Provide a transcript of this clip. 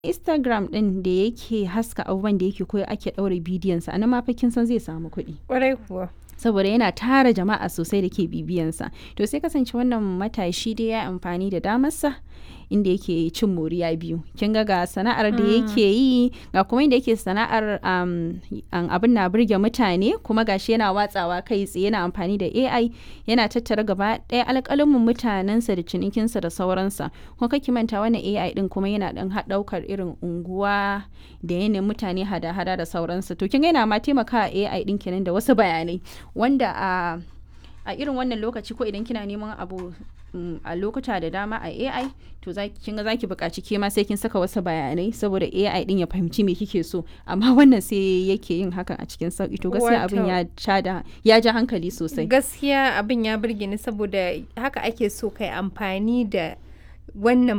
Instagram ɗin da yake haska abubuwan da yake koyo ake ɗaura bidiyonsa a nan ma fa kin san zai samu kuɗi. Ƙwarai kuwa. saboda yana tara jama'a sosai da ke bibiyansa to sai kasance wannan matashi dai ya amfani da damarsa inda yake cin moriya biyu kin ga ga sana'ar da yake yi ga kuma inda yake sana'ar um, abin na burge mutane kuma gashi yana watsawa kai tsaye yana amfani da AI yana tattara gaba ɗaya alƙalamin mutanensa da cinikinsa da sauransa kuma kake manta wannan AI din kuma yana ɗan ɗaukar irin unguwa da yanayin mutane hada-hada da sauransa to kin ga yana ma taimaka AI din kenan da wasu bayanai wanda a a irin wannan lokaci ko idan kina neman abu a lokuta da dama a AI to kin ga zaki buƙaci ke ma sai kin saka wasu bayanai saboda AI din ya fahimci me kike so amma wannan sai yake yin hakan a cikin sauki to gaskiya abin ya da ya ja hankali sosai gaskiya abin ya burge ni saboda haka ake so kai amfani da wannan